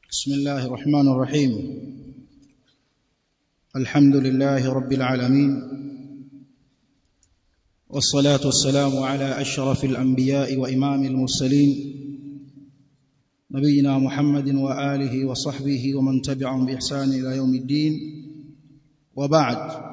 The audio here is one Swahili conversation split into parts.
بسم الله الرحمن الرحيم الحمد لله رب العالمين والصلاة والسلام على أشرف الأنبياء وإمام المرسلين نبينا محمد وآله وصحبه ومن تبعهم بإحسان إلى يوم الدين وبعد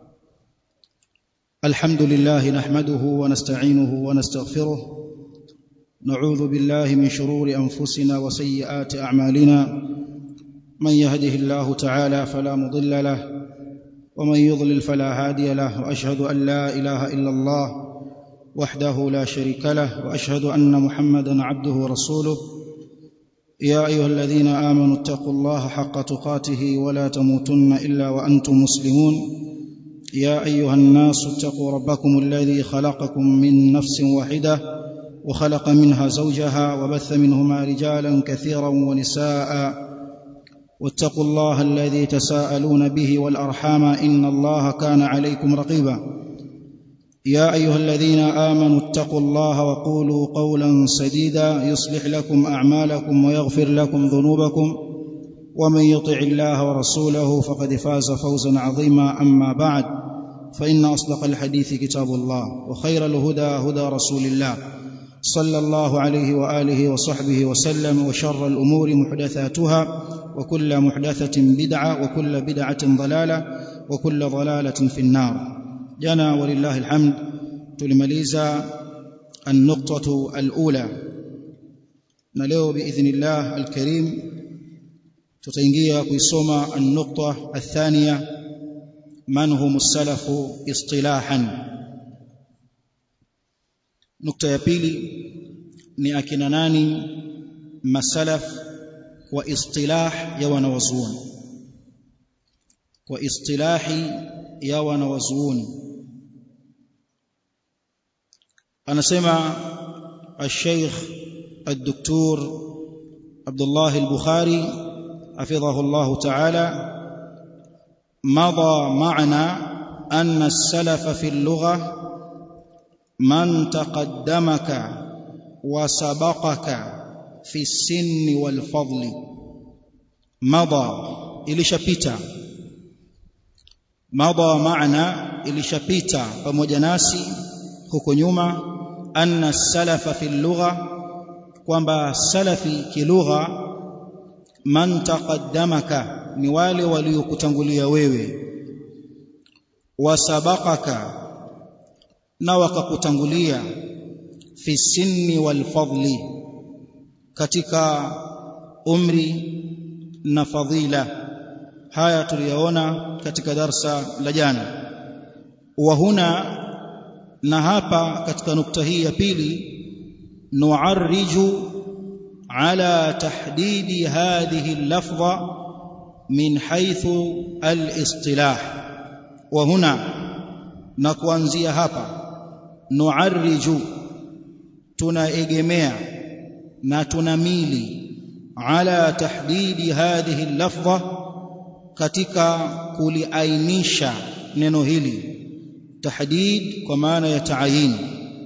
الحمد لله نحمده ونستعينه ونستغفره نعوذ بالله من شرور أنفسنا وسيئات أعمالنا من يهده الله تعالى فلا مضل له ومن يضلل فلا هادي له وأشهد أن لا إله إلا الله وحده لا شريك له وأشهد أن محمدا عبده ورسوله يا أيها الذين آمنوا اتقوا الله حق تقاته ولا تموتن إلا وأنتم مسلمون يا أيها الناس اتقوا ربكم الذي خلقكم من نفس واحدة وخلق منها زوجها وبث منهما رجالا كثيرا ونساء واتقوا الله الذي تساءلون به والأرحام إن الله كان عليكم رقيبا يا أيها الذين آمنوا اتقوا الله وقولوا قولا سديدا يصلح لكم أعمالكم ويغفر لكم ذنوبكم ومن يطع الله ورسوله فقد فاز فوزا عظيما أما بعد فإن أصدق الحديث كتاب الله وخير الهدى هدى رسول الله صلى الله عليه واله وصحبه وسلم وشر الامور محدثاتها وكل محدثه بدعه وكل بدعه ضلاله وكل ضلاله في النار جنا ولله الحمد tulimaliza النقطه الاولى na leo باذن الله الكريم tutaingia kuisoma النقطه الثانيه من هم السلف اصطلاحا nukta ya pili ni akina nani masalaf wa istilah ya wanawazuoni kwa istilahi ya wanawazuoni anasema الشيخ الدكتور عبد الله البخاري حفظه الله تعالى مضى معنا أن السلف في اللغة من تقدمك وسبقك في السن والفضل مضى ilishapita مضى معنا ilishapita pamoja nasi huko nyuma anna salafa fi lugha kwamba salafi kilugha man taqaddamaka ni wale waliokutangulia wewe wasabaqaka na wakakutangulia fi sinni wal fadli katika umri na fadhila haya tuliyaona katika darsa la jana wa huna na hapa katika nukta hii ya pili nuarriju ala tahdidi hadhihi al-lafdha min haythu al-istilah wa huna na kuanzia hapa nuarriju tunaegemea na tunamili ala tahdidi hadhihi lafdha katika kuliainisha neno hili tahdid kwa maana ya taayin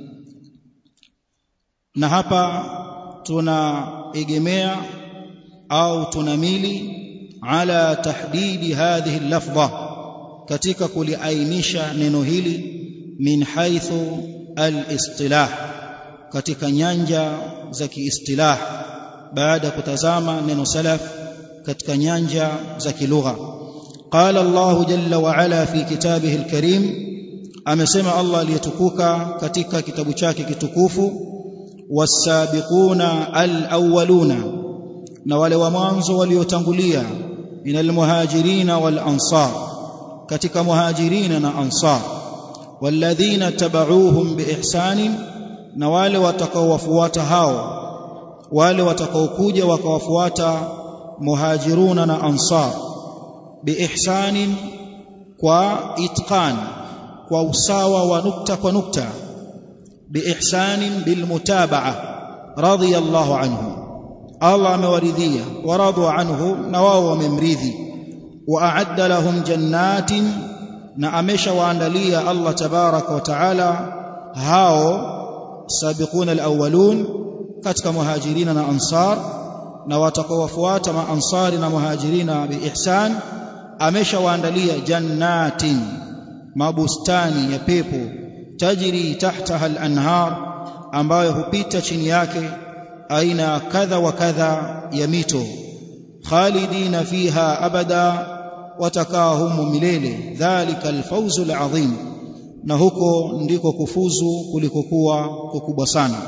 na hapa tunaegemea au tunamili ala tahdidi hadhihi lafdha katika kuliainisha neno hili min haithu al-istilah katika nyanja za kiistilah baada kutazama neno salaf katika nyanja za kilugha qala Allah jalla wa ala fi kitabihi al-karim amesema Allah aliyetukuka katika kitabu chake kitukufu wasabiquna al-awwaluna na wale wa mwanzo waliotangulia minal muhajirina wal ansar katika muhajirina na ansar والذين تبعوهم بإحسان na wale watakaowafuata hao wale watakaokuja wakawafuata muhajiruna na ansar biihsanin kwa itqan kwa usawa wa nukta kwa nukta biihsanin bilmutabaa radiyallahu anhu Allah amewaridhia waradu anhu na wao wamemridhi wa a'adda lahum jannatin na ameshawaandalia Allah tabaraka wa taala hao sabiquna alawwalun katika muhajirina na ansar na watakaowafuata maansari na muhajirina biihsan ameshawaandalia jannatin mabustani ya pepo tajri tahtaha al-anhar ambayo hupita chini yake aina kadha wa kadha ya mito khalidina fiha abada watakaa humo milele dhalika alfawzu alazim na huko ndiko kufuzu kulikokuwa kukubwa sana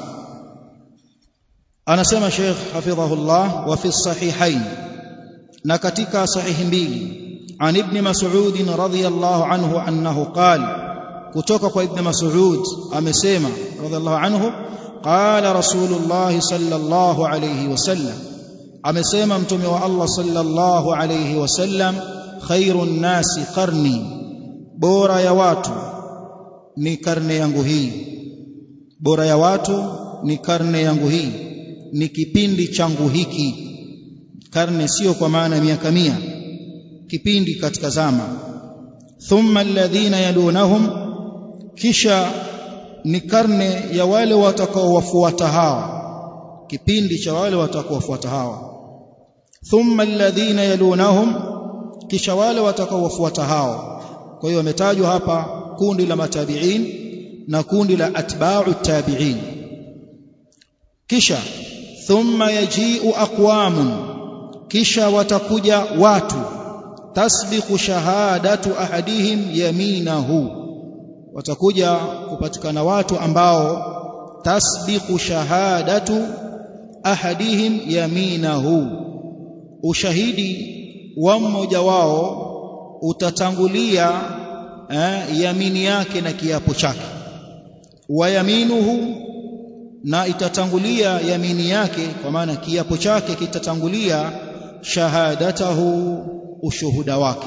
anasema Sheikh hafidhahullah wa fi sahihain na katika sahihi mbili an ibn mas'ud radhiyallahu anhu annahu qala kutoka kwa ibn mas'ud amesema radhiyallahu anhu qala rasulullah sallallahu alayhi wasallam amesema mtume wa Allah sallallahu alayhi wasallam khairun nasi qarni bora ya watu ni karne yangu hii bora ya watu ni karne yangu hii ni kipindi changu hiki karne sio kwa maana miaka mia kipindi katika zama thumma alladhina yalunahum kisha ni karne ya wale watakaowafuata hawa kipindi cha wale watakaowafuata hawa thumma alladhina yalunahum kisha wale watakaowafuata hao kwa hiyo wametajwa hapa kundi la matabiin na kundi la atba'u tabiin kisha thumma yaji'u aqwamun kisha watakuja watu tasbiqu shahadatu ahadihim yaminahu watakuja kupatikana watu ambao tasbiqu shahadatu ahadihim yaminahu ushahidi wa mmoja wao utatangulia eh, yamini yake na kiapo chake wa yaminuhu na itatangulia yamini yake kwa maana kiapo chake kitatangulia shahadatahu ushuhuda wake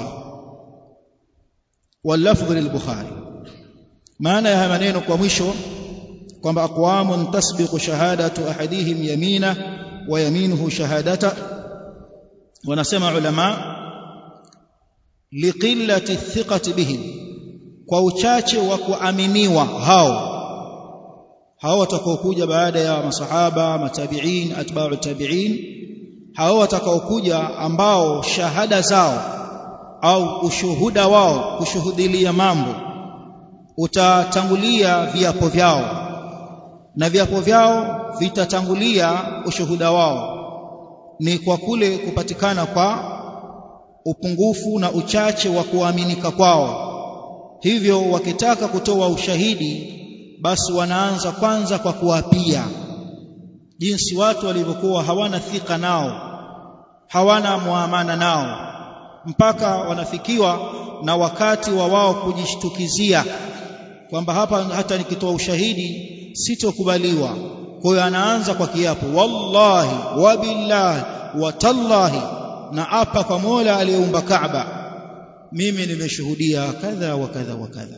walafdhu lilbukhari maana ya maneno kwa mwisho kwamba aqwamun tasbiqu shahadatu ahadihim yamina wa yaminuhu shahadata wanasema ulama liqillati thiqati bihim kwa uchache wa kuaminiwa hao hao watakaokuja baada ya masahaba matabiin atba'u tabiin hao watakaokuja ambao shahada zao au ushuhuda wao kushuhudilia mambo utatangulia viapo vyao na viapo vyao vitatangulia ushuhuda wao ni kwa kule kupatikana kwa upungufu na uchache wa kuaminika kwao hivyo wakitaka kutoa ushahidi basi wanaanza kwanza kwa kuapia jinsi watu walivyokuwa hawana thika nao hawana muamana nao mpaka wanafikiwa na wakati wa wao kujishtukizia kwamba hapa hata nikitoa ushahidi sitokubaliwa kwa hiyo anaanza kwa kiapo wallahi wabillahi watallahi na apa kwa Mola aliyeumba Kaaba mimi nimeshuhudia kadha wa kadha wa kadha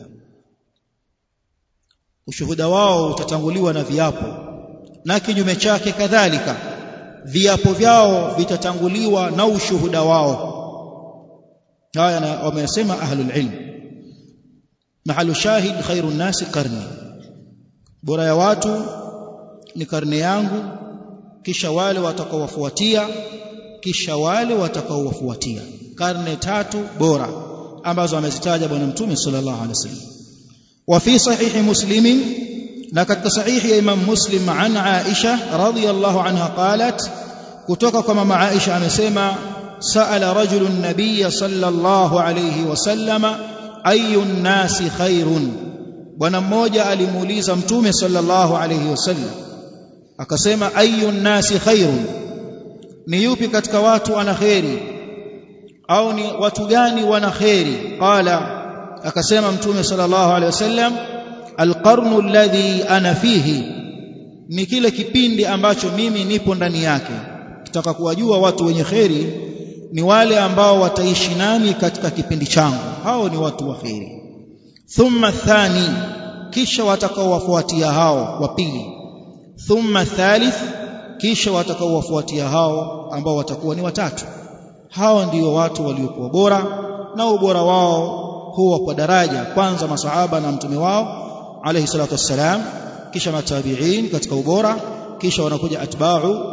ushuhuda wao utatanguliwa na viapo na kinyume chake kadhalika viapo vyao vitatanguliwa na ushuhuda wao haya wamesema ahlul ilm mahalu shahid khairun nasi qarni bora ya watu ni karne yangu kisha wale watakaowafuatia kisha wale watakaowafuatia karne tatu bora ambazo amezitaja bwana mtume sallallahu alaihi wasallam wa fi sahihi muslim na katika sahihi ya imam muslim an aisha radhiyallahu anha qalat kutoka kwa mama aisha amesema sa'ala rajulun nabiy sallallahu alayhi wasallama ayun nasi khairun bwana mmoja alimuuliza mtume sallallahu alayhi wasallam akasema ayun nasi khairun ni yupi katika watu ana kheri au ni watu gani wana kheri qala akasema mtume sallallahu alaihi wasallam alqarnu alladhi ana fihi ni kile kipindi ambacho mimi nipo ndani yake kitaka kuwajua watu wenye kheri ni wale ambao wataishi nami katika kipindi changu hao ni watu wa kheri thumma thani kisha watakaowafuatia hao wa pili thumma thalith kisha watakaowafuatia hao ambao watakuwa ni watatu hao ndio watu waliokuwa bora na ubora wao huwa kwa daraja kwanza masahaba na mtume wao alayhi salatu wassalam kisha matabiin katika ubora kisha wanakuja atba'u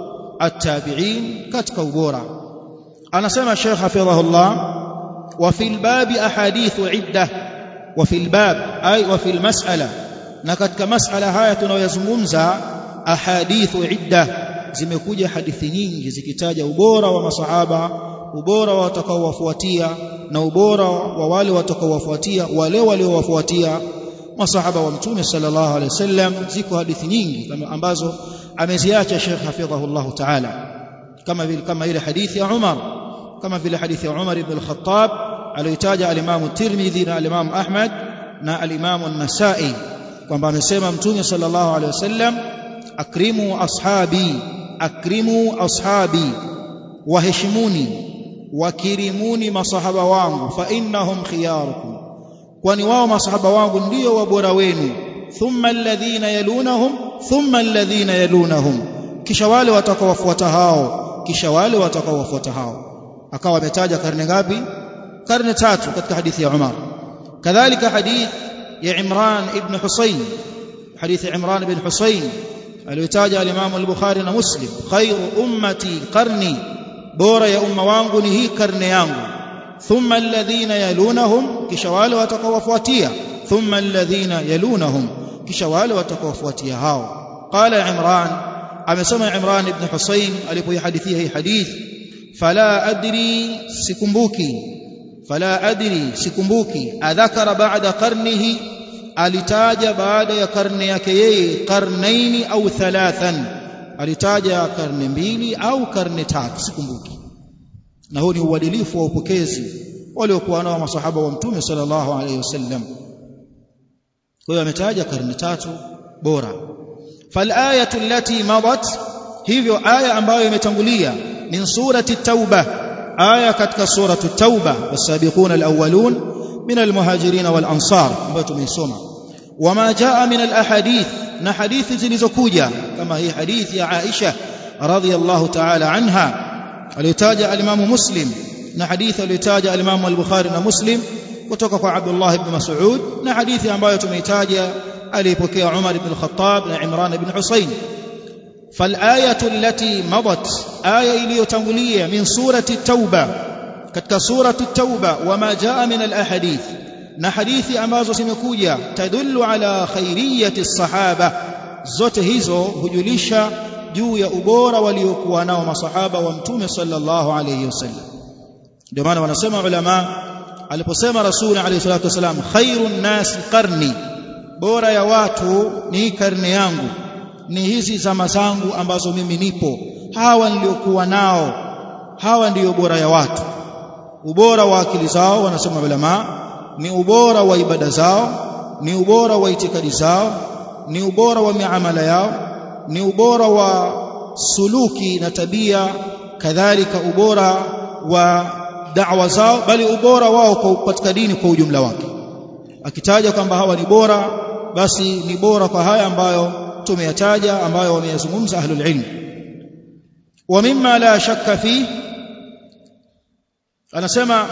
at-tabi'in katika ubora anasema Sheikh hafidhahullah wa fil babi ahadithu iddah wa fil bab ay wa fil mas'ala na katika mas'ala haya tunayoyazungumza ahadithu iddah zimekuja hadithi nyingi zikitaja ubora wa masahaba ubora wa watakaowafuatia na ubora wa wale watakaowafuatia wale waliowafuatia masahaba wa mtume sallallahu alaihi wasallam ziko hadithi nyingi kama ambazo ameziacha Sheikh hafidhahullah ta'ala kama vile kama ile hadithi ya Umar kama vile hadithi ya Umar ibn al-Khattab aliyotaja al-Imam Tirmidhi na al-Imam Ahmad na al-Imam an-Nasa'i kwamba amesema mtume sallallahu alaihi wasallam akrimu ashabi akrimu ashabi waheshimuni wakirimuni masahaba wangu fa innahum khiyarukum kwani wao masahaba wangu ndio wabora wenu thumma alladhina yalunahum thumma alladhina yalunahum kisha wale watakaowafuata hao kisha wale watakaowafuata hao akawa ametaja karne ngapi karne tatu katika hadithi ya Umar kadhalika hadith ya Imran ibn Husayn hadithi Imran ibn Husayn aliyotaja al-Imam al-Bukhari na Muslim khairu ummati qarni bora ya umma wangu ni hii karne yangu thumma alladhina yalunahum kisha wale watakaowafuatia thumma alladhina yalunahum kisha wale watakaowafuatia hao qala Imran amesema Imran ibn Husayn alipoihadithia hii hadith fala adri sikumbuki fala adri sikumbuki adhakara ba'da qarnihi alitaja baada ya karne yake yeye karnaini au thalathan alitaja karne mbili au karne tatu sikumbuki na huu ni uadilifu wa upokezi waliokuwa nao masahaba wa mtume sallallahu alaihi wasallam kwa hiyo ametaja karne tatu bora falayatu allati madat hivyo aya ambayo imetangulia min surati tauba aya katika suratu tauba wasabiquna alawwalun min almuhajirin wal ansar ambayo tumeisoma wama jaa min alahadith na hadithi zilizokuja kama hii hadithi ya Aisha radhiyallahu ta'ala anha aliyotaja al-Imam Muslim na hadithi aliyotaja al-Imam al-Bukhari na Muslim kutoka kwa Abdullah ibn Mas'ud na hadithi ambayo tumeitaja alipokea Umar ibn al-Khattab na Imran ibn Husayn فالآية التي مضت آية iliyotangulia min surati tauba katika surati tauba wama jaa min al-ahadith na hadithi ambazo zimekuja tadullu ala khairiyati sahaba zote hizo hujulisha juu ya ubora waliokuwa nao masahaba wa mtume sallallahu alayhi wasallam ndio maana wanasema ulama aliposema rasul alayhi salatu wasalam khairun nas qarni bora ya watu ni karne yangu ni hizi zama zangu ambazo mimi nipo hawa niliokuwa nao hawa ndiyo bora ya watu ubora wa akili zao wanasema ulama ni ubora wa ibada zao ni ubora wa itikadi zao ni ubora wa miamala yao ni ubora wa suluki na tabia kadhalika ubora wa da'wa zao bali ubora wao kwa katika dini kwa ujumla wake akitaja kwamba hawa ni bora basi ni bora kwa haya ambayo tumeyataja ambayo wameyazungumza ahlul ilm wa mimma la shakka fi anasema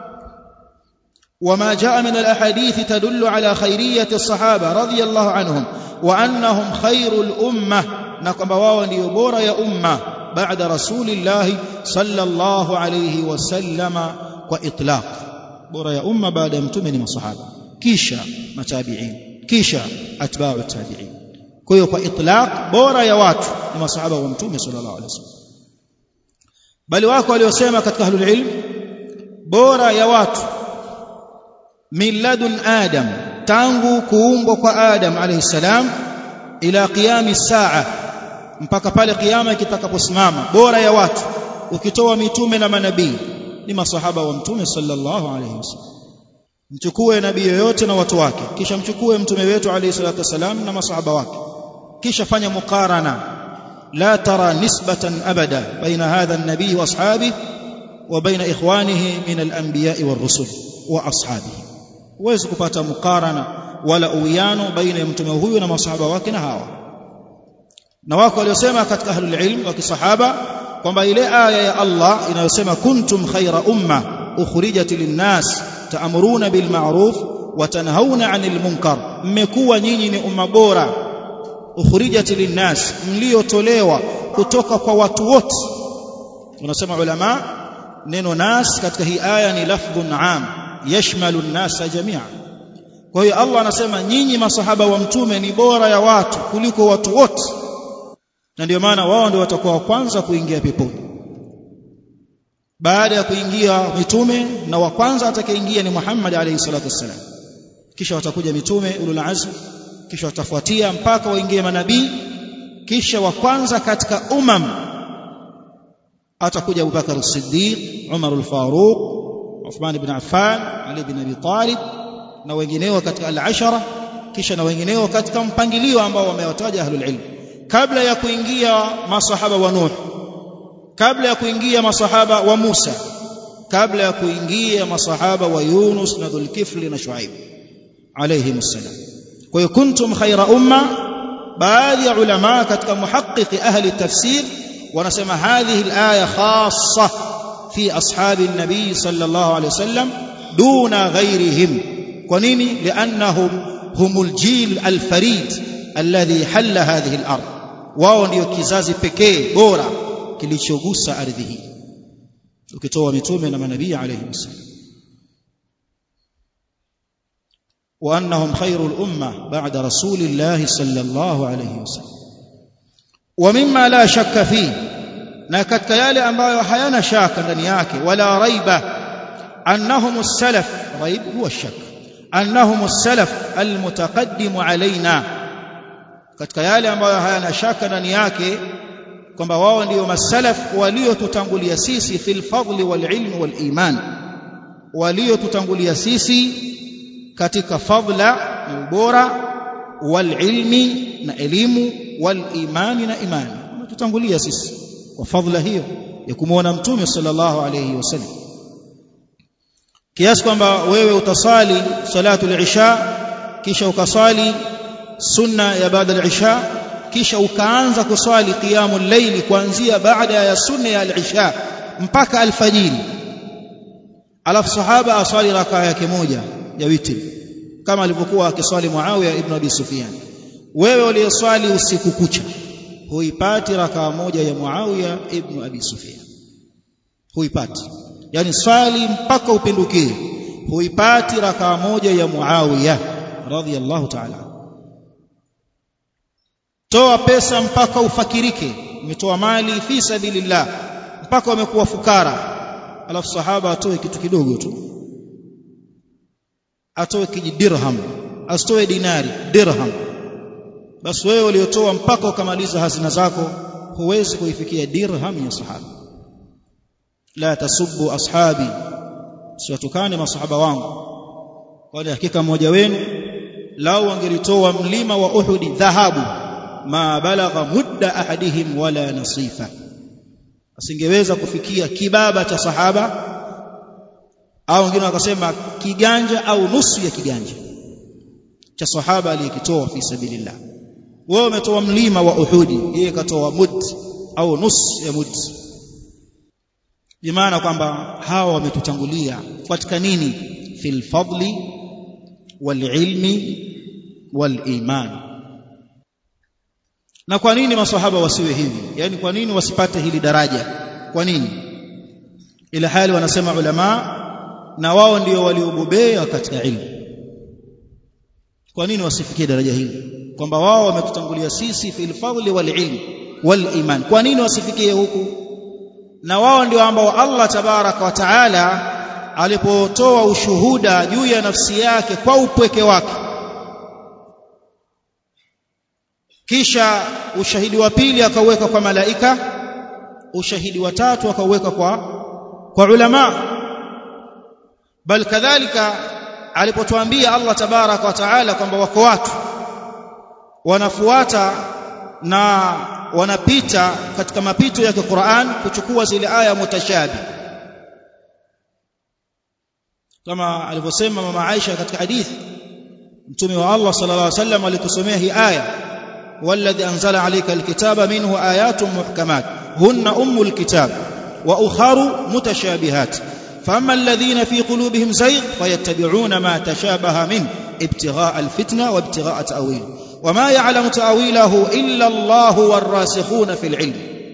وما جاء من الأحاديث تدل على خيرية الصحابة رضي الله عنهم وأنهم خير الأمة نقم واو يبور يا أمة بعد رسول الله صلى الله عليه وسلم وإطلاق بور يا أمة بعد متمن الصحابة كيشا متابعين كيشا أتباع التابعين كيو إطلاق بور يا وات لما صحابة ومتومي صلى الله عليه وسلم بل واكو اليوسيما كتك أهل العلم بور يا وات min ladun adam tangu kuumbwa kwa adam alayhi salam ila qiyami saa mpaka pale kiyama kitakaposimama bora ya watu ukitoa mitume na manabii ni masahaba wa mtume sallallahu alayhi wasallam mchukue nabii yoyote na watu wake kisha mchukue mtume wetu alayhi salatu wasalam na masahaba wake kisha fanya muqarana la tara nisbatan abada baina hadha an-nabii wa ashabihi wa baina ikhwanihi min al-anbiya'i war-rusul wa ashabihi huwezi kupata mukarana wala uwiano baina ya mtume huyu na masahaba wake na hawa na wako waliosema katika ahlul ilm wa kisahaba kwamba ile aya ya Allah inayosema kuntum khaira umma ukhrijat linnas ta'muruna bil ma'ruf wa tanhauna 'anil munkar mmekuwa nyinyi ni umma bora ukhrijat linnas mliotolewa kutoka kwa watu wote wanasema ulama neno nas katika hii aya ni lafdhun am yashmalu an-nasa jami'a kwa hiyo Allah anasema nyinyi masahaba wa mtume ni bora ya watu kuliko watu wote na ndio maana wao ndio watakuwa wa kwanza kuingia peponi baada ya kuingia mitume na wa kwanza atakayeingia ni Muhammad alayhi salatu wassalam kisha watakuja mitume ulul azm kisha watafuatia mpaka waingie manabii kisha wa kwanza katika umam atakuja Abu Bakar as-Siddiq Umar al-Faruq Uthman ibn Affan Ali ibn Abi Talib na wengineo katika al-ashara kisha na wengineo katika mpangilio ambao wamewataja ahlul ilm kabla ya kuingia masahaba wa Nuh kabla ya kuingia masahaba wa Musa kabla ya kuingia masahaba wa Yunus na Dhulkifli na Shuaib alayhi msalam kwa hiyo kuntum khaira umma baadhi ya ulama katika muhaqqiqi ahli tafsir wanasema hadhihi alaya khassa fi ashabi an-nabi sallallahu alayhi wasallam duna ghairihim kwa nini liannahum humul jil al-farid alladhi halla hadhihi al-ard wao ndio kizazi pekee bora kilichogusa ardhi hii ukitoa mitume na manabii alayhi wasallam وانهم خير الامه بعد رسول الله صلى الله عليه وسلم ومما لا شك فيه na katika yale ambayo hayana shaka ndani yake wala raiba annahum as-salaf raib huwa ash-shak annahum as-salaf al-mutaqaddim alaina katika yale ambayo hayana shaka ndani yake kwamba wao ndio masalaf waliotutangulia sisi fil fadli wal ilmi wal iman waliotutangulia sisi katika fadla na ubora wal ilmi na elimu wal imani na imani tutangulia sisi kwa fadla hiyo ya kumuona mtume sallallahu alayhi wasallam kiasi kwamba wewe utasali salatu al-isha kisha ukasali sunna ya baada al-isha kisha ukaanza kuswali qiyamul layli kuanzia baada ya sunna ya al-isha mpaka alfajiri alafu sahaba aswali rakaa yake moja ya witri kama alivyokuwa akiswali Muawiya ibn Abi Sufyan wewe uliyeswali usiku kucha huipati rakaa moja ya Muawiya ibn Abi Sufyan huipati yani swali mpaka upindukie huipati rakaa moja ya Muawiya radhiyallahu ta'ala toa pesa mpaka ufakirike umetoa mali fi sabilillah mpaka umekuwa fukara alafu sahaba atoe kitu kidogo tu atoe kiji dirham asitoe dinari dirham basi wewe uliotoa mpaka ukamaliza hazina zako huwezi kuifikia dirham ya sahaba la tasubbu ashabi siwatukane masahaba wangu kwani hakika mmoja wenu lau angelitoa mlima wa Uhudi dhahabu ma balagha mudda ahadihim wala nasifa asingeweza kufikia kibaba cha sahaba au wengine wakasema kiganja au nusu ya kiganja cha sahaba aliyekitoa fi sabilillah wewe umetoa mlima wa Uhudi yeye katoa mud au nusu ya mud bimaana kwamba hawa wametutangulia katika nini fil fadli wal ilmi wal iman na kwa nini maswahaba wasiwe hivi yani kwa nini wasipate hili daraja kwa nini ila hali wanasema ulama na wao ndio waliobobea katika ilmu kwa nini wasifikie daraja hili kwamba wao wametutangulia sisi fil fadli wal ilm wal iman kwa nini wasifikie huku na wao ndio ambao Allah tabaraka wa taala alipotoa ushuhuda juu ya nafsi yake kwa upweke wake kisha ushahidi wa pili akauweka kwa malaika ushahidi wa tatu akauweka kwa kwa ulama bal kadhalika alipotuambia Allah tabaraka wa taala kwamba wako watu wanafuata na wanapita katika mapito ya Qur'an kuchukua zile aya mutashabi kama alivyosema mama Aisha katika hadithi mtume wa Allah sallallahu alaihi wasallam alitusomea hii aya والذي أنزل عليك الكتاب منه آيات محكمات هن أم الكتاب وأخر متشابهات فأما الذين في قلوبهم زيغ فيتبعون ما تشابه منه ابتغاء الفتنة وابتغاء تأويله وما يعلم تأويله إلا الله والراسخون في العلم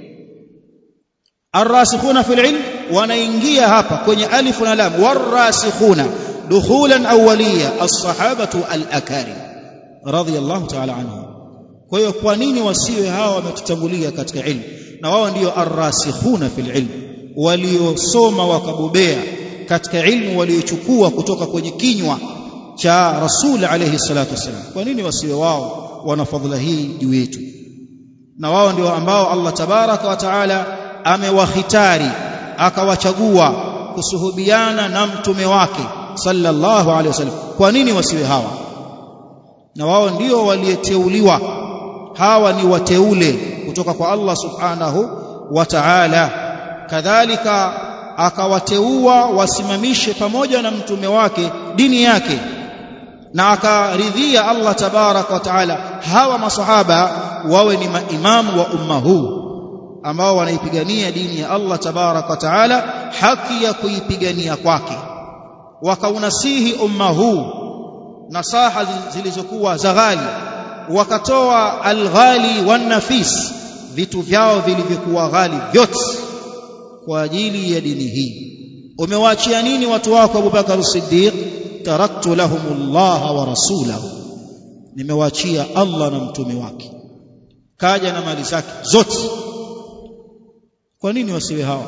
arrasikhuna fil ilm wanaingia hapa kwenye alif na lam warrasikhuna dukhulan awwaliya as-sahabatu al-akarim radiyallahu ta'ala anhum kwa hiyo kwa nini wasiwe hawa wametutangulia katika ilmu na wao ndio arrasikhuna fil ilm waliosoma wakabobea katika ilmu waliochukua kutoka kwenye kinywa cha rasul alayhi salatu wasallam kwa nini wasiwe wao wana fadhila hii juu yetu na wao ndio ambao Allah tabaraka wa taala amewahitari akawachagua kusuhubiana na mtume wake sallallahu alaihi wasallam kwa nini wasiwe hawa na wao ndio waliyeteuliwa hawa ni wateule kutoka kwa Allah subhanahu wa ta'ala kadhalika akawateua wasimamishe pamoja na mtume wake dini yake na akaridhia Allah tabarak wa taala hawa masahaba wawe ni maimamu wa umma huu ambao wanaipigania dini ya Allah tabarak wa taala haki ya kuipigania kwake wakaunasihi umma huu nasaha zilizokuwa za ghali wakatoa alghali wan-nafis vitu vyao vilivyokuwa ghali vyote kwa ajili ya dini hii umewaachia nini watu wako Abu Bakar Siddiq taraktu lahumullah wa rasulahu nimewaachia Allah na mtume wake kaja na mali zake zote kwa nini wasiwe hawa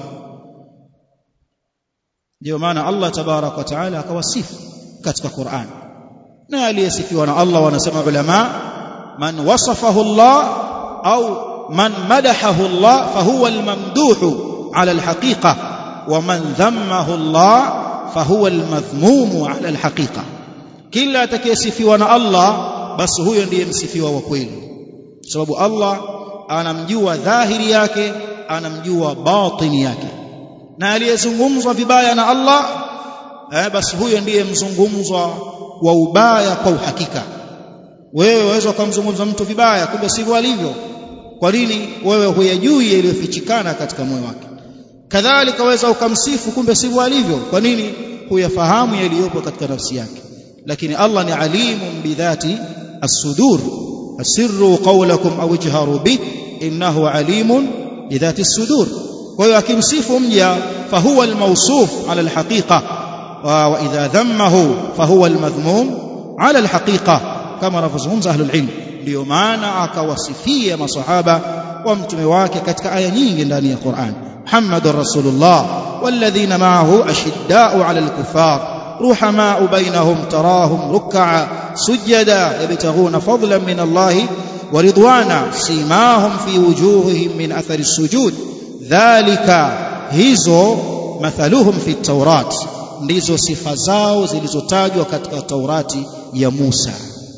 ndio maana Allah tabarak wa taala akawasifu katika Qur'an na aliyesifiwa na Allah wanasema ulama man wasafahu Allah au man madahahu Allah fahuwa almamduhu ala alhaqiqa wa man dhammahu Allah fahuwa almadhmumu ala alhaqiqa kila atakayesifiwa na Allah basi huyo ndiye msifiwa wa kweli sababu Allah anamjua dhahiri yake anamjua batini yake na aliyezungumzwa vibaya na Allah eh, basi huyo ndiye mzungumzwa wa ubaya kwa uhakika wewe waweza kumzungumza mtu vibaya kumbe sivyo alivyo kwa nini wewe huyajui yaliyofichikana katika moyo wake kadhalika waweza ukamsifu kumbe sivyo alivyo kwa nini huyafahamu yaliyopo katika nafsi yake lakini Allah ni alimun bidhati as-sudur asirru qawlakum aw ijharu bih innahu alimun bidhati as-sudur kwa hiyo akimsifu mja fahuwa al-mawsuf ala al-haqiqa wa idha dhammahu fahuwa al-madhmum ala al-haqiqa kama wanavyozungumza ahlul ilm ndio maana akawasifia masahaba wa mtume wake katika aya nyingi ndani ya Qur'an Muhammadur Rasulullah walladhina ma'ahu ashidda'u 'ala al-kuffar رحماء بينهم تراهم ركعا سجدا يبتغون فضلا من الله ورضوانا سيماهم في وجوههم من أثر السجود ذلك hizo mathaluhum fi taurat ndizo sifa zao zilizotajwa katika taurati ya Musa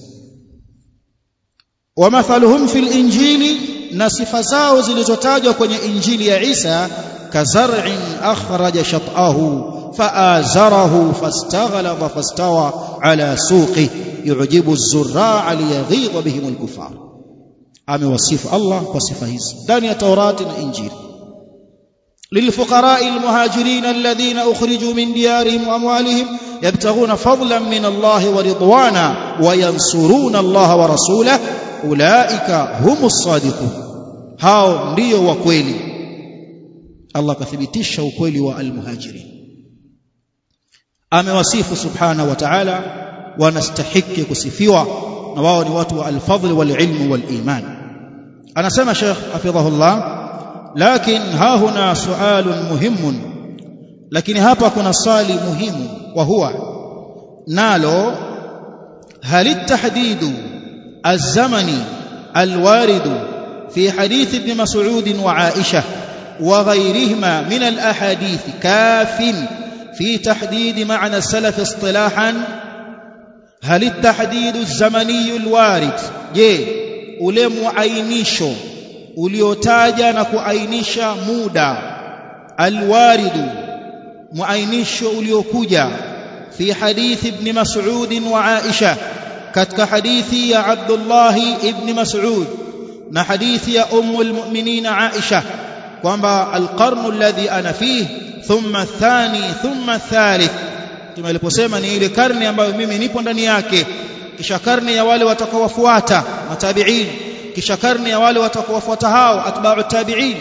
wa mathaluhum fil injili na sifa zao zilizotajwa kwenye injili ya Isa kazar'in akhraja shat'ahu فآزره فاستغلظ فاستوى على سوقه يعجب الزراع ليغيظ بهم الكفار amewasifu Allah kwa sifa hizi ndani ya Taurati na Injili للفقراء المهاجرين الذين أخرجوا من ديارهم وأموالهم يبتغون فضلا من الله ورضوانا وينصرون الله ورسوله أولئك هم الصادقون هاو ndio wa kweli Allah kathibitisha ukweli wa almuhajirin amewasifu subhana wa ta'ala wanastahiki kusifiwa na wao ni watu wa alfadhl walilmu waliman anasema Sheikh hafidhahullah lakin ha huna sualun muhimun lakini hapa kuna swali muhimu wa huwa nalo hal التحديد الزمني الوارد في حديث ابن مسعود وعائشة وغيرهما من الأحاديث كاف في تحديد معنى السلف اصطلاحا هل التحديد الزمني الوارد je ule muainisho uliotaja na kuainisha muda alwaridu muainisho uliokuja fi hadithi ibn mas'ud wa aisha katika hadithi ya Abdullah ibn Mas'ud na hadithi ya ummul mu'minin Aisha kwamba alqarnu alladhi ana fihi thumma athani thumma athalith tumeliposema ni ile karne ambayo mimi nipo ndani yake kisha karne ya wale watakaowafuata matabi'in kisha karne ya wale watakaowafuata hao atba'u tabi'in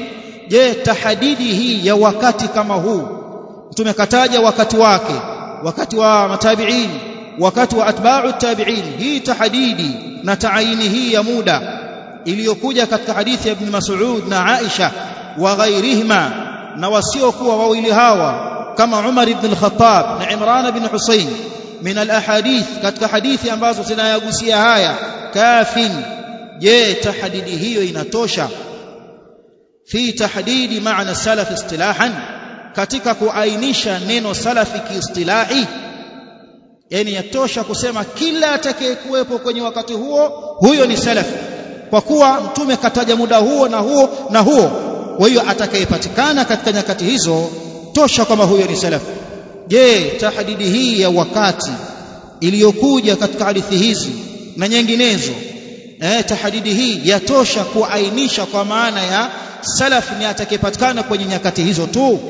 je tahadidi hii ya wakati kama huu mtume kataja wakati wake wakati wa matabiin wakati wa atba'u tabi'in hii tahadidi na taayini hii ya muda iliyokuja katika hadithi ya ibn Mas'ud na Aisha wa ghairihima na wasiokuwa wawili hawa kama Umar ibn al-Khattab na Imran ibn Husayn min al-ahadith katika hadithi ambazo zinayagusia haya kafin je tahdidi hiyo inatosha fi tahdidi maana salaf istilahan katika kuainisha neno salafi kiistilahi yani yatosha kusema kila atakayekuwepo kwenye wakati huo huyo ni salafi kwa kuwa mtume kataja muda huo na huo na huo kwa hiyo atakayepatikana katika nyakati hizo tosha kama huyo ni salafi je tahdidi hii ya wakati iliyokuja katika hadithi hizi na nyinginezo eh tahdidi hii yatosha kuainisha kwa maana ya salaf ni atakayepatikana kwenye nyakati hizo tu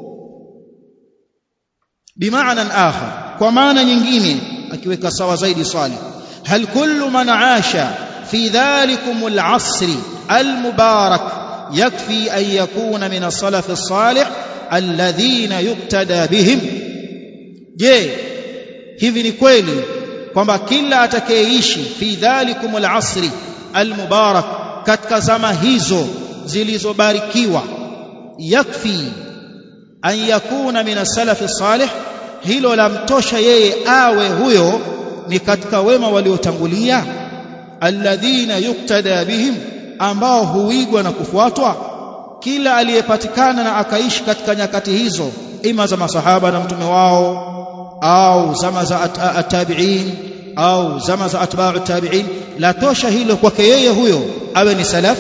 bimaana akhar kwa maana nyingine akiweka sawa zaidi swali hal kullu man aasha fi dhalikum al-asr al-mubarak yakfi an yakuna min as-salaf as-salih alladhina yuktada bihim je hivi ni kweli kwamba kila atakayeishi fi dhalikum al-asr al-mubarak katika zama hizo zilizobarikiwa yakfi an yakuna min as-salaf as-salih hilo lamtosha yeye awe huyo ni katika wema waliotangulia alladhina yuktada bihim ambao huigwa na kufuatwa kila aliyepatikana na akaishi katika nyakati hizo ima za masahaba na mtume wao au zama za at-tabi'in au zama za atba'u tabi'in la tosha hilo kwake yeye huyo awe ni salaf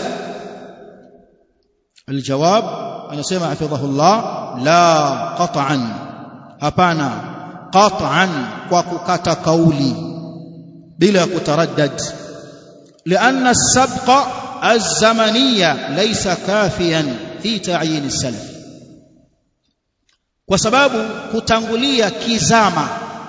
aljawab anasema hafidhahullah la qat'an hapana qat'an kwa kukata kauli bila kutaraddad لأن السبق الزمنية ليس كافيا في تعيين السلف وسبب كتنغلية كزامة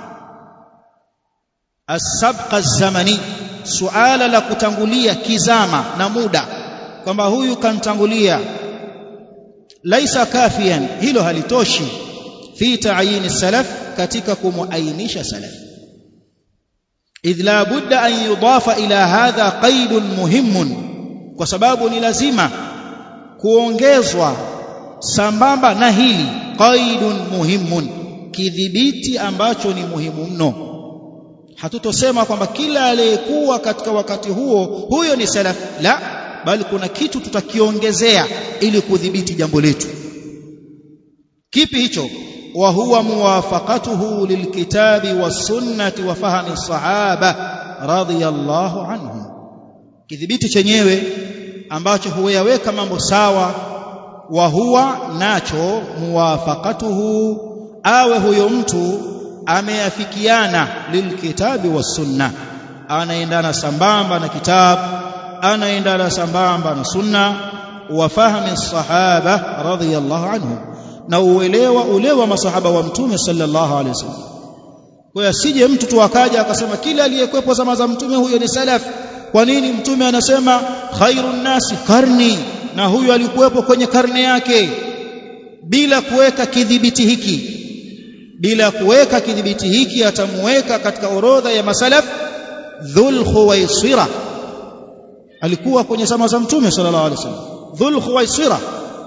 السبق الزمني سؤال la kutangulia kizama na muda kwamba huyu kantangulia laisa kafian hilo halitoshi fi ta'yin salaf katika kumuainisha salaf idh la budda an yudafa ila hadha qaidun muhimun kwa sababu ni lazima kuongezwa sambamba na hili qaidun muhimun kidhibiti ambacho ni muhimu mno hatutosema kwamba kila aliyekuwa katika wakati huo huyo ni salaf la bali kuna kitu tutakiongezea ili kudhibiti jambo letu kipi hicho wa huwa muwafaqatuhu lilkitabi wasunnati wa fahmi sahaba radiyallahu anhum kidhibiti chenyewe ambacho huyaweka mambo sawa wa huwa nacho muwafaqatuhu awe huyo mtu ameafikiana lilkitabi wasunna anaendana sambamba na kitabu anaendana sambamba na sunna wa fahmi sahaba radhiyallahu anhum na uelewa ule wa masahaba wa mtume sallallahu alaihi wasallam kwa asije mtu tu akaja akasema kila aliyekwepo zama za mtume huyo ni salaf kwa nini mtume anasema khairun nasi karni na huyu alikuwepo kwenye karne yake bila kuweka kidhibiti hiki bila kuweka kidhibiti hiki atamuweka katika orodha ya masalaf dhul khuwaisira alikuwa kwenye zama za mtume sallallahu alaihi wasallam dhul khuwaisira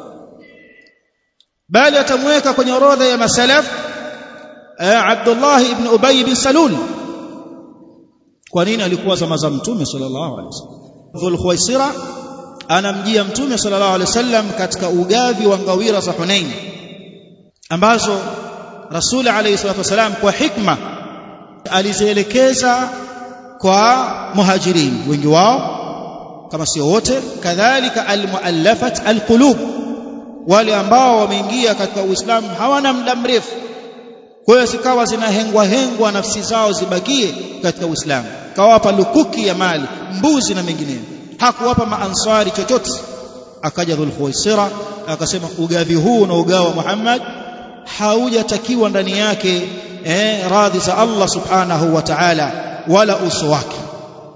bali atamweka kwenye orodha ya masalaf Abdullah ibn Ubay bin Salul kwa nini alikuwa zama za mtume sallallahu alaihi wasallam dhul khuwaisira anamjia mtume sallallahu alaihi wasallam katika ugavi wa ngawira za Hunain ambazo Rasul alayhi salatu wasalam kwa hikma alizielekeza kwa muhajirin wengi wao kama sio wote kadhalika almuallafat alqulub wale ambao wameingia katika Uislamu hawana muda mrefu kwa hiyo zikawa zinahengwa hengwa nafsi zao zibakie katika Uislamu kawapa lukuki ya mali mbuzi na mengineyo hakuwapa maansari chochote akaja dhulkhuwaisira akasema ugavi huu na ugawa Muhammad haujatakiwa ndani yake eh, radhi za Allah subhanahu wa ta'ala wala uso wake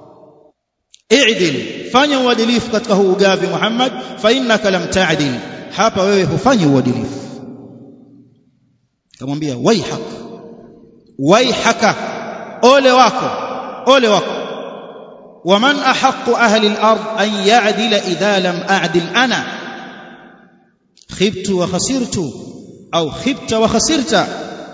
i'dil fanya uadilifu katika huu ugavi Muhammad fa innaka lam ta'dil hapa wewe hufanyi uadilifu kamwambia waihak waihaka ole wako ole wako waman ahqqu ahli al-ard an ya'dila idha lam a'dil ana khibtu wa khasirtu au khibta wa khasirta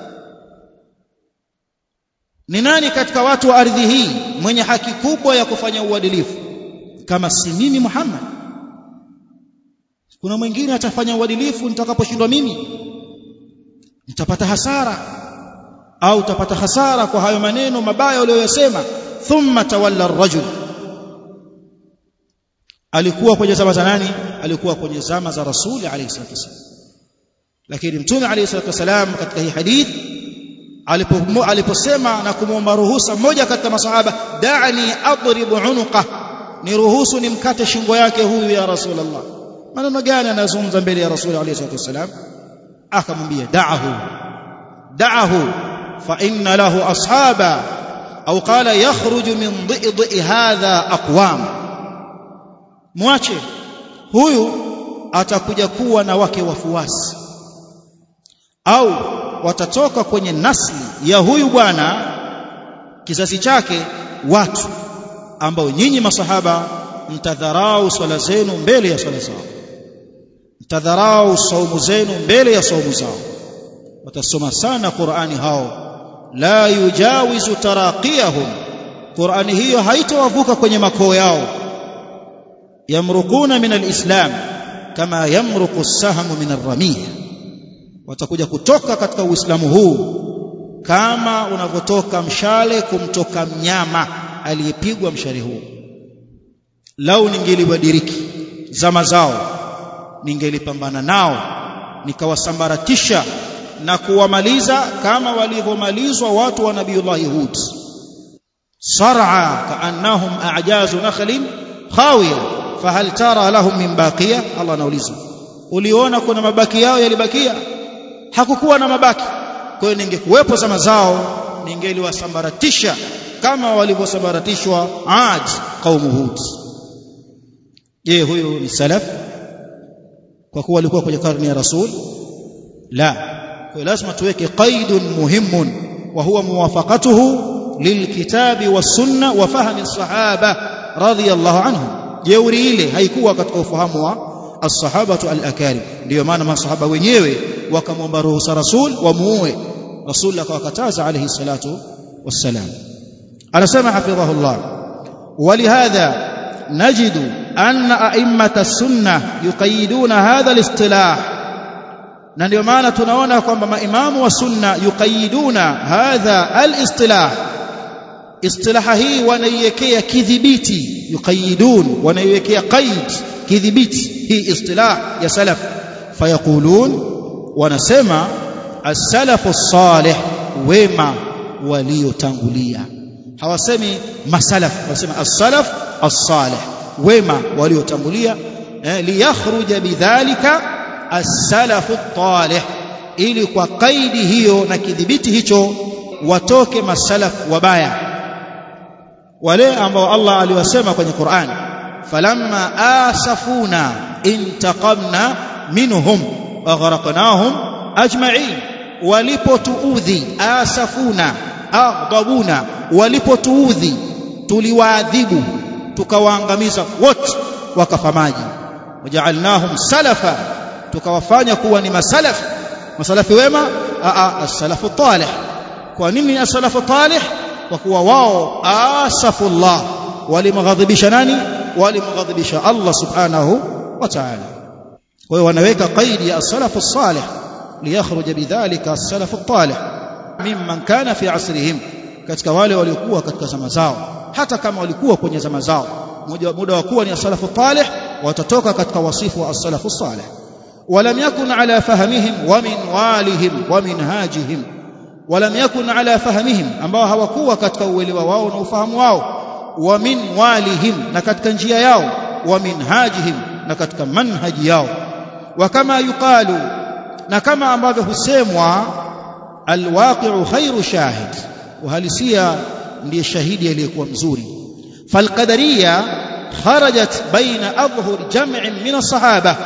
ni nani katika watu wa ardhi hii mwenye haki kubwa ya kufanya uadilifu kama si mimi Muhammad kuna mwingine atafanya uadilifu nitakaposhindwa mimi nitapata hasara au utapata hasara kwa hayo maneno mabaya uliyosema thumma tawalla ar-rajul alikuwa kwenye zama za nani alikuwa kwenye zama za rasuli alayhi salatu wasallam lakini mtume alayhi salatu wasallam katika hii hadith aliposema na kumwomba ruhusa mmoja katika masahaba da'ani adribu unuqa ni ruhusu nimkate shingo yake huyu ya rasulullah maneno gani anazungumza mbele ya rasul alayhi salatu wasallam akamwambia da'ahu da'ahu fa inna lahu ashaba au qala yakhruju min dhi'i hadha aqwam mwache huyu atakuja kuwa na wake wafuasi au watatoka kwenye nasli ya huyu bwana kizazi chake watu ambao nyinyi masahaba mtadharau swala zenu mbele ya swala zao mtadharau saumu zenu mbele ya saumu zao watasoma sana Qur'ani hao la yujawizu taraqiyahum Qur'ani hiyo haitowavuka kwenye makoo yao yamrukuna min alislam kama yamruku as-sahmu min ar-ramiyah watakuja kutoka katika uislamu huu kama unavyotoka mshale kumtoka mnyama aliyepigwa mshale huu lau ningeliwadiriki zama zao ningelipambana nao nikawasambaratisha na kuwamaliza kama walivyomalizwa watu wa nabiiullah Hud sar'a kaannahum a'jazu nakhlin khawiya fahal tara lahum min baqiya Allah anauliza uliona kuna mabaki yao yalibakia hakukuwa na mabaki kwa hiyo ningekuwepo zama zao ningeliwasambaratisha kama walivyosambaratishwa Ad qaumu Hud je huyu ni salaf kwa kuwa walikuwa kwenye karne ya rasul la kwa lazima tuweke qaidun muhimun wa huwa muwafaqatuhu lilkitabi wasunna wa fahmi sahaba radhiyallahu anhum jeuri ile haikuwa katika ufahamu wa as-sahabatu al-akarim ndio maana masahaba wenyewe wakamwomba ruhusa rasul wamuue rasul akawakataza alayhi salatu wassalam anasema hafidhahullah ولهذا نجد أن أئمة السنة يقيدون هذا الاصطلاح na ndio maana tunaona kwamba maimamu wa sunna yuqayiduna hadha al-istilah istilaha hii wanaiwekea kidhibiti yuqayidun wanaiwekea qaid kidhibiti hii istilah ya salaf fayaqulun wanasema as-salafu salih wema waliotangulia hawasemi masalaf wanasema as-salaf as-salih wema waliotangulia eh, liyakhruja bidhalika as-salafu at-talih ili kwa kaidi hiyo na kidhibiti hicho watoke masalaf wabaya wale ambao Allah aliwasema kwenye Qur'an falamma asafuna intaqamna minhum aghraqnahum ajma'in walipotuudhi asafuna aghdabuna walipotuudhi tuliwaadhibu tukawaangamiza wote wakafa maji waja'alnahum salafa tukawafanya kuwa ni masalaf masalafi wema a as-salafu talih kwa nini as-salafu talih kwa kuwa wao asafullah walimghadhibisha nani walimghadhibisha Allah subhanahu wa ta'ala kwa hiyo wanaweka qaidi ya as-salafu salih liyakhruja bidhalika as-salafu talih mimman kana fi asrihim katika wale waliokuwa katika zama zao hata kama walikuwa kwenye zama zao muda wa kuwa ni as-salafu talih watatoka katika wasifu wa as-salafu salih ولم يكن على فهمهم ومنوالهم ومنهاجهم ولم يكن على فهمهم ambao hawakuwa katika uelewa wao na ufahamu wao wa min walihim na katika njia yao wa minhajihim na katika manhaji yao wa kama yuqalu na kama ambavyo husemwa alwaqi'u khairu shahid uhalisia ndiye shahidi aliyekuwa mzuri falqadariya kharajat baina adhhur jam'in min as-sahaba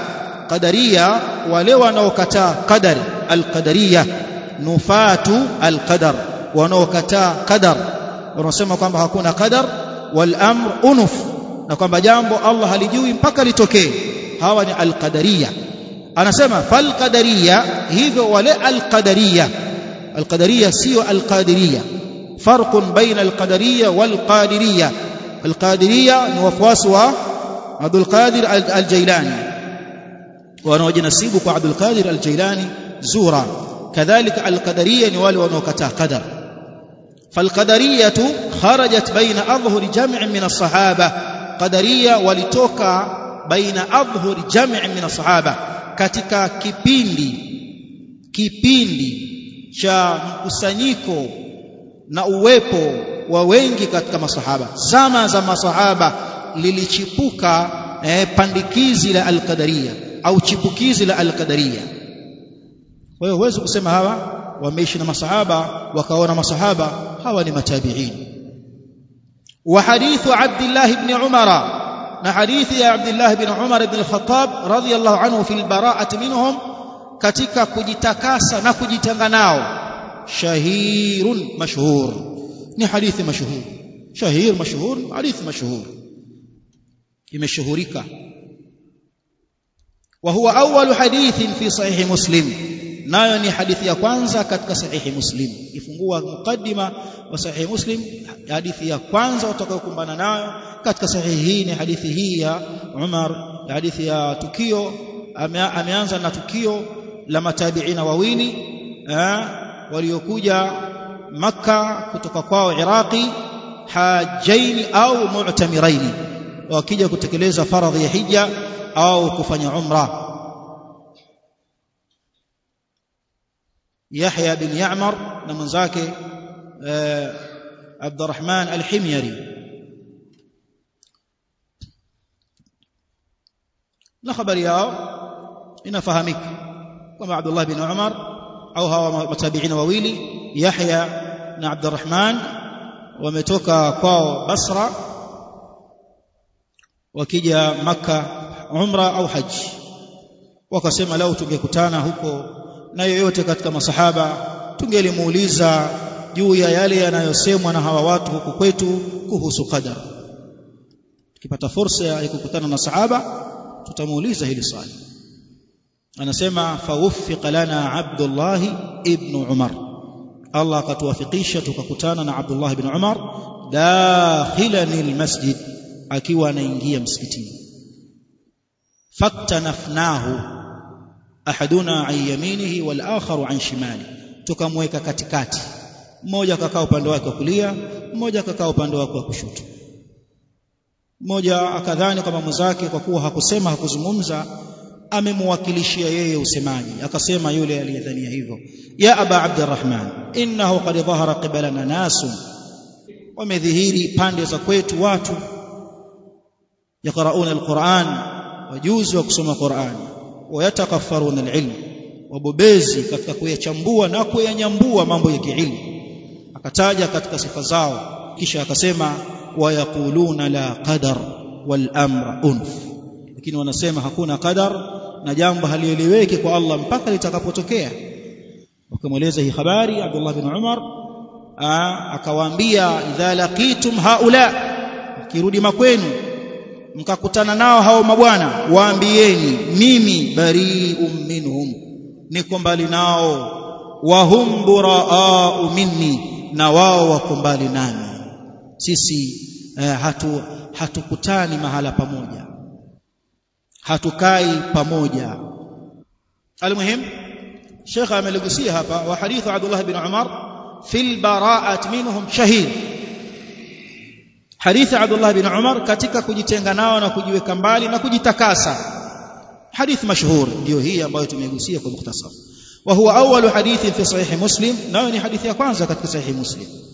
qadariya wale wanaokataa qadar alqadariya nufatu alqadar wanaokataa qadar wanasema kwamba hakuna qadar wal amr unuf na kwamba jambo Allah halijui mpaka litokee hawa ni alqadariya anasema fal qadariya hivyo wale alqadariya alqadariya sio alqadiriya farqun baina alqadariya walqadiriya alqadiriya ni wafuasi wa Abdul Qadir al-Jailani wanaojinasibu kwa Abdul Qadir al-Jailani zura kadhalika al-Qadariyya ni wale wanaokataa qadar فالقدرية خرجت بين أظهر جمع من الصحابة قدرية ولتوكا بين أظهر جمع من الصحابة katika kipindi kipindi cha mkusanyiko na uwepo wa wengi katika masahaba zama za masahaba lilichipuka eh, pandikizi la alqadaria au chipukizi la alqadaria kwa hiyo huwezi kusema hawa wameishi na masahaba wakaona masahaba hawa ni matabiin wa hadithu Abdullah ibn Umar na hadithi ya Abdullah ibn Umar ibn al-Khattab radiyallahu anhu fil bara'ati minhum katika kujitakasa na kujitenga nao shahirun mashhur ni hadithi mashhur shahir mashhur hadithi mashhur imeshuhurika wa huwa awwal hadithin fi sahih muslim nayo ni hadithi ya kwanza katika sahihi muslim ifungua mukaddima wa sahihi muslim hadithi ya kwanza utakayokumbana nayo katika sahihi hii ni hadithi hii ya Umar hadithi ya tukio ameanza na tukio la matabiina wawili waliokuja maka kutoka kwao Iraqi hajaini au mu'tamiraini wakija kutekeleza faradhi ya hija au kufanya umra Yahya bin Ya'mar na mwenzake Abdurrahman al-Himyari na habari yao inafahamika kama Abdullah bin Umar au hawa matabiina wawili Yahya na Abdurrahman wametoka kwao Basra wakija maka umra au haji wakasema lau tungekutana huko na yoyote katika masahaba tungelimuuliza juu ya yale yanayosemwa na hawa watu huku kwetu kuhusu qadar tukipata fursa ya kukutana na sahaba tutamuuliza hili swali anasema fawuffiqa lana Abdullah ibn Umar Allah akatuwafikisha tukakutana na Abdullah ibn Umar dakhilan almasjid akiwa anaingia msikitini faktanafnahu ahaduna an yaminihi wal akharu an shimali tukamweka katikati mmoja akakaa upande wake wa kulia mmoja akakaa upande wake wa kushoto mmoja akadhani kama mwenzake kwa kuwa hakusema hakuzungumza amemwakilishia yeye usemaji akasema yule aliyedhania hivyo ya aba abdurrahman innahu qad dhahara qibalana nasun wamedhihiri pande za kwetu watu yaqrauna alquran wajuzi wa kusoma quran wayatakaffaruna alilm wabobezi katika kuyachambua na kuyanyambua mambo ya kiilmu akataja katika sifa zao kisha akasema wayaquluna la qadar wal amra unf lakini wanasema hakuna qadar na jambo halieleweki kwa Allah mpaka litakapotokea wakamweleza hii habari Abdullah bin Umar akawaambia idha laqitum haula kirudi makwenu mkakutana nao hao mabwana waambieni mimi bari'um minhum niko mbali nao wa hum buraa'u minni na wao wako mbali nami sisi eh, hatu hatukutani mahala pamoja hatukai pamoja almuhim Sheikh ameligusia hapa wa hadithu Abdullah bin Umar fil bara'at minhum shahid hadithi Abdullah bin Umar katika kujitenga nao na kujiweka mbali na kujitakasa hadithi mashhur ndio hii ambayo tumegusia kwa mukhtasar wa huwa awwalu hadithi fi sahih muslim nayo ni hadithi ya kwanza katika sahih muslim